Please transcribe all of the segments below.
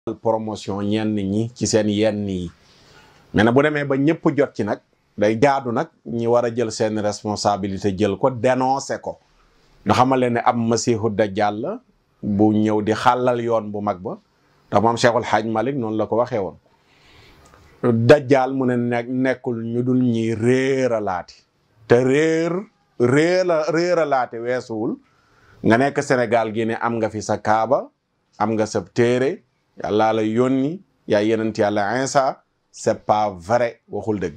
promotion ñenn ñi ci seen yenn yi mais nag bu demee ba ñëpp jot ci nag day jaadu nag ñi war a jël seen responsabilité jël ko dénoncé ko nga xamal leen ne am masihu dajjal la bu ñëw di xàllal yoon bu mag ba ndax moom Cheikhul Hadj Malick noonu la ko waxee woon dajjal mu ne nekk nekkul ñu dul ñi réeralaati te réer réera réeralaate weesuwul nga nekk Sénégal gi ne am nga fi sa kaaba am nga sa téere yàlla la yónni yaa yenent yàlla Insa c'est pas vrai waxul dëgg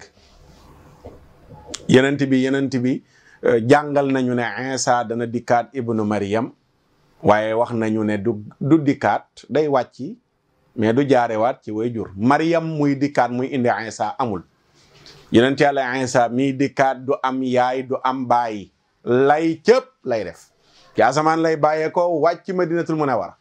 yenent bi yenent bi jàngal nañu ne Insa dana dikkaat ibnu Maryam waaye wax nañu ne du du dikkaat day wàcci mais du jaarewaat ci way jur Maryam muy dikkaat muy indi Insa amul yenent yàlla Insa miy dikkaat du am yaay du am baay lay cëpp lay def ci asamaan lay bàyyee ko wàcc Madinatul Munawwara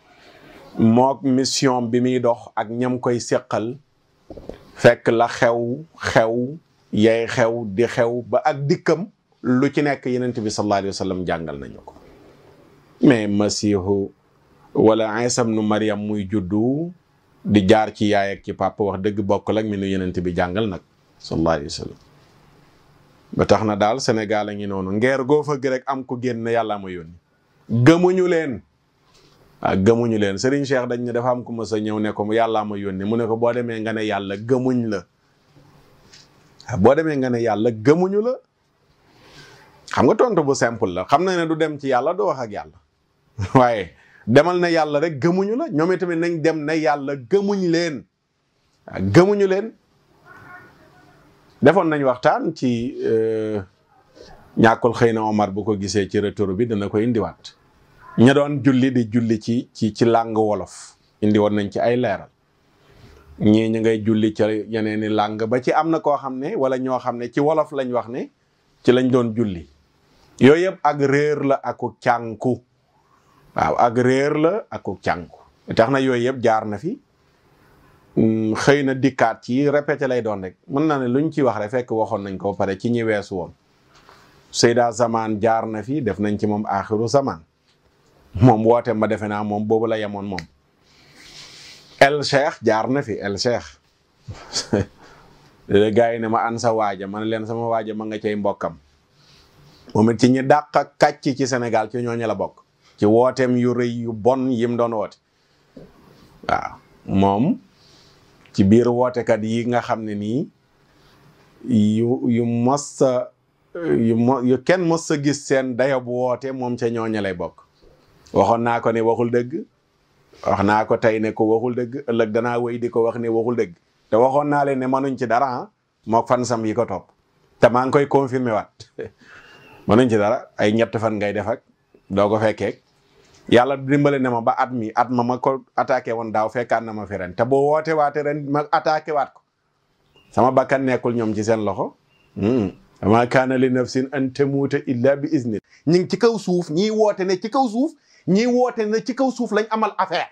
mook mission bi muy dox ak ñam koy seqal fekk la xew xew yay xew di xew ba ak dikkam lu ci nekk yenent bi sallallahu alayhi wa sallam jàngal nañu ko mais masihu wala Isa ibnu Maryam muy juddu di jaar ci yaay ak ci papa wax dëgg bokkul ak mi nu yenent bi jàngal nag sallallahu alayhi wa sallam ba tax na daal Sénégal a ngi noonu ngeer goo fa rek am ko génn yàlla ma yónni gëmuñu leen ah gëmuñu leen Serigne Cheikh dañ ne dafa am ku mës a ñëw ne ko yàllaa ma yónni mu ne ko boo demee nga ne yàlla gëmuñ la boo demee nga ne yàlla gëmuñu la xam nga tontu bu simple la xam na ne du dem ci yàlla du wax ak yàlla waaye demal na yàlla rek gëmuñu la ñoom itamit nañ dem ne yàlla gëmuñ leen ah gëmuñu leen defoon nañ waxtaan ci ñàkkul xëy na Omar bu ko gisee ci retour bi dana ko indiwaat ña doon julli di julli ci ci ci làng wolof indi woon nañ ci ay leeral ñii ñu ngay julli ca yeneen i làng ba ci am na koo xam ne wala ñoo xam ne ci wolof lañ wax ne ci lañ doon julli yooyu yëpp ak réer la aku cànku waaw ak réer la aku cànku tax na yooyu yëpp jaar na fi xëy na dikkaat ci répété lay doon rek mën na ne luñ ci wax rek fekk waxoon nañ ko ba pare ci ñi weesu woon Seyda Zaman jaar na fi def nañ ci moom axiru zaman moom woote ma defe naa moom boobu la yemoon moom El Cheikh jaar na fi El Cheikh gars yi ne ma an sa waaja ma ne leen sama waaja ma nga cay mbokkam moom it ci ñi dàq kàcc ci Sénégal ci ñooñu la bokk ci wooteem yu rëy yu bon yim doon woote waaw moom ci biir wootekat yi nga xam ne nii yu yu mos a yu mo yu kenn mos a gis seen dayob woote moom ca ñooñu lay bokk waxoon naa ko ne waxul dëgg wax naa ko tey ne ko waxul dëgg ëllëg danaa wéy di ko wax ne waxul dëgg te waxoon naa leen ne mënuñ ci dara ah mook fan sam yi ko topp te maa ngi koy confirmer waat mënuñ ci dara ay ñett fan ngay def ak doo ko fekkee yàlla dimbale ne ma ba at mi at ma ma ko attaqué woon daaw fekkaat na ma fi ren te boo woote waate ren ma attaqué waat ko sama bakkan nekkul ñoom ci seen loxo ama kaana li nafsin an tamuuta illa bi izni ñi ngi ci kaw suuf ñiy woote ne ci kaw suuf ñiy woote ne ci kaw suuf lañ amal affaire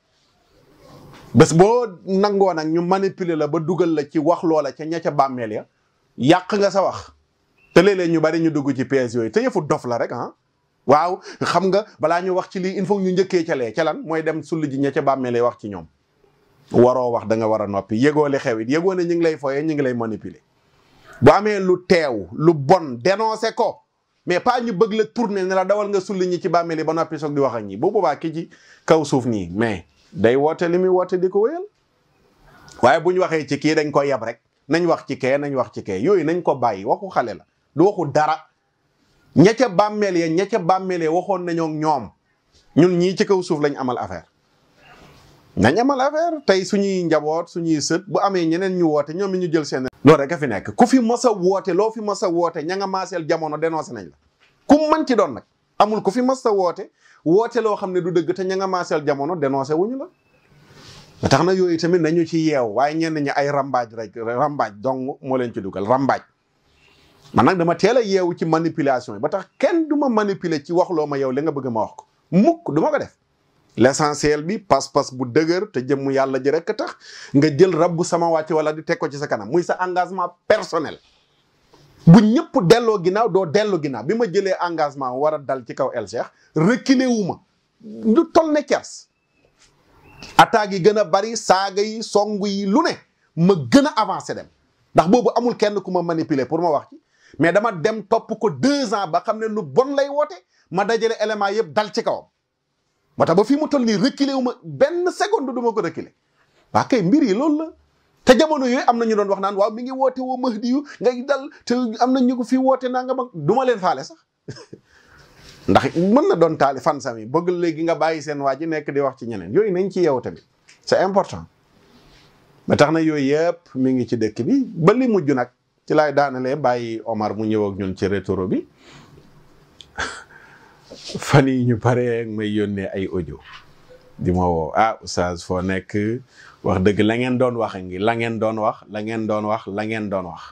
bés boo nangoo nag ñu manipuler la ba dugal la ci wax loola ca ña ca bàmmeel ya yàq nga sa wax te léeg-léeg ñu bari ñu dugg ci pièces yooyu te yëfu dof la rek ah waaw xam nga balaa ñu wax ci lii il faut ñu njëkkee ca lee ca lan mooy dem sulli ji ña ca bàmmeel ya wax ci ñoom waroo wax da nga war a noppi yëgoo li xew it yëgoo ne ñu ngi lay foyee ñu ngi lay manipuler bu amee lu teew lu bon dénoncé ko mais pas ñu bëgg la tourner ne la dawal nga sulli ñi ci bàmmeel yi ba noppi soog di wax ak ñi bu boobaa ki ci kaw suuf nii mais day woote li muy woote di ko wéyal waaye bu ñu waxee ci kii dañ ko yab rek nañ wax ci kee nañ wax ci kee yooyu nañ ko bàyyi waxu xale la du waxu dara ña ca bàmmeel ya ña ca bàmmeel ya waxoon nañoo ñoom ñun ñii ci kaw suuf lañ amal affaire nañ amal affaire tey suñuy njaboot suñuy sët bu amee ñeneen ñu woote ñoom ñu jël seen loolu rek a fi nekk ku fi mës a woote loo fi mës a woote ña nga maaseel jamono dénoncé nañ la ku mën ci doon nag amul ku fi mës a woote woote loo xam ne du dëgg te ña nga maaseel jamono dénoncé wuñu la ba tax na yooyu tamit nañu ci yeew waaye ñenn ñi ay rambaaj rek rambaaj dong moo leen ci dugal rambaaj man nag dama teel a yeewu ci manipulation yi ba tax kenn du ma manipuler ci wax loo ma yow li nga bëgg ma wax ko mukk du ma ko def l'essentiel bi pas-pas bu dëgër te jëmm yàlla ji rek tax nga jël rabbu sama wàcc wala di teg ko ci sa kanam muy sa engagement personnel bu ñëpp delloo ginnaaw doo delloo ginnaaw bi ma jëlee engagement war a dal ci kaw El Cheikh reculé wu ma lu toll ne kers attaques yi gën a bari saaga yi songu yi lu ne ma gën a avancé dem ndax boobu amul kenn ku ma manipuler pour ma wax ci mais dama dem topp ko deux ans ba xam ne lu bon lay woote ma dajale élément yëpp dal ci kawam moo tax ba fii mu toll nii reculer wu ma benn seconde du ma ko reculer waa kay mbir yi loolu la te jamono yooyu am na ñu doon wax naan waaw mi ngi woote woo Mahdi yu ngay dal te am na ñu ko fii woote naa nga ma du ma leen faale sax ndax mën na doon taali fan sami bëgg léegi nga bàyyi seen waa ji nekk di wax ci ñeneen yooyu nañ ci yow tamit c'est important ba tax na yooyu yëpp mi ngi ci dëkk bi ba li mujj nag ci laay daanalee bàyyi Omar mu ñëw ak ñun ci rétro bi fan yi ñu paree may yónnee ay audio di ma woo ah oustaz foo nekk wax dëgg la ngeen doon wax ngi la ngeen doon wax la ngeen doon wax la ngeen doon wax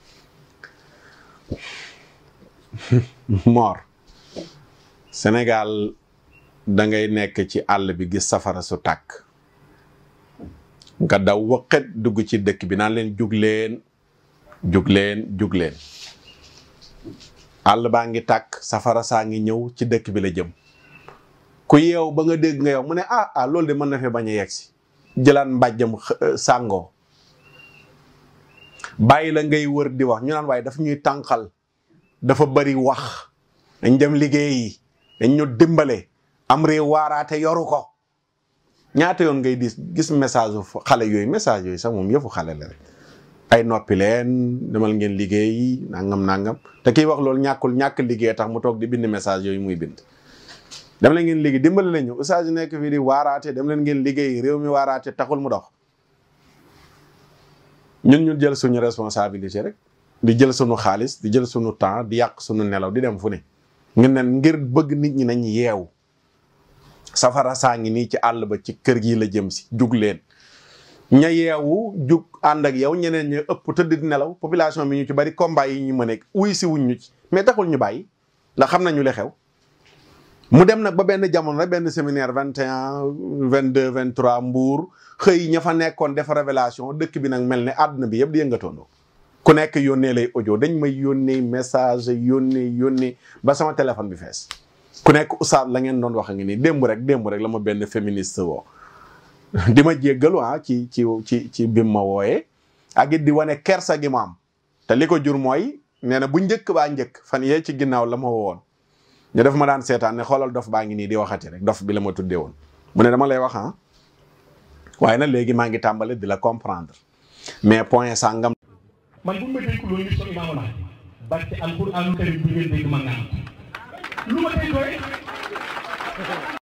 Mor Sénégal da ngay nekk ci àll bi gis safara su tàkk nga daw waqet dugg ci dëkk bi naan leen jug leen jug leen jug leen àll baa ngi tàkk safara saa ngi ñëw ci dëkk bi la jëm ku yeew ba nga dégg nga yow mu ne ah ah loolu de mën na fi bañ a yegg si jëlaan mbàjjam sàngoo bàyyi la ngay wër di wax ñu naan waaye dafa ñuy tànqal dafa bari wax dañ dem liggéeyi dañ ñu dimbale am réew waaraate yoru ko ñaata yoon ngay dis gis message xale yooyu message yooyu sax moom yëfu xale la rek ay noppi leen demal ngeen liggéey nangam nangam te kiy wax loolu ñàkkul ñàkk liggéey tax mu toog di bind message yooyu muy bind dem leen ngeen liggéey dimbale leen ñu ustaas yi nekk fii di waaraate dem leen ngeen liggéey réew mi waaraate taxul mu dox ñun ñu jël suñu responsabilité rek di jël suñu xaalis di jël suñu temps di yàq suñu nelaw di dem fu ne ngeen ne ngir bëgg nit ñi nañ yeewu safara saa ngi nii ci àll ba ci kër gi la jëm si jug leen ña yeewu jug ànd ak yow ñeneen ña ëpp tëdd di nelaw population bi ñu ci bari combat yi ñu mën a uy si wuñ ñu ci mais taxul ñu bàyyi ndax xam nañu li xew mu dem nag ba benn jamono rek benn séminaire vingt et un vingt deux vingt trois mbuur xëy ña fa nekkoon def révélation dëkk bi nag mel ne àdduna bi yëpp di yëngatoondoo ku nekk yónnee lay audio dañ may yónnee message yónnee yónnee ba sama téléphone bi fees ku nekk oustaz la ngeen doon wax a ngi nii démb rek démb rek la ma benn féministe woo di ma jéggalu ah ci ci ci ci bim ma wooyee ak it di wane kersa gi ma am te li ko jur mooy nee na bu njëkk baa njëkk fan yee ci ginnaaw la ma wowoon ñu def ma daan seetaan ne xoolal dof baa ngi nii di waxati rek dof bi la ma tuddee woon mu ne dama lay wax ah waaye nag léegi maa ngi tàmbale di la comprendre mais point sàngam man bu ma dégg loolu ñu soog imaam Mahdi barke alquraanu karim bu ngeen dégg ma ngaan lu ma dégg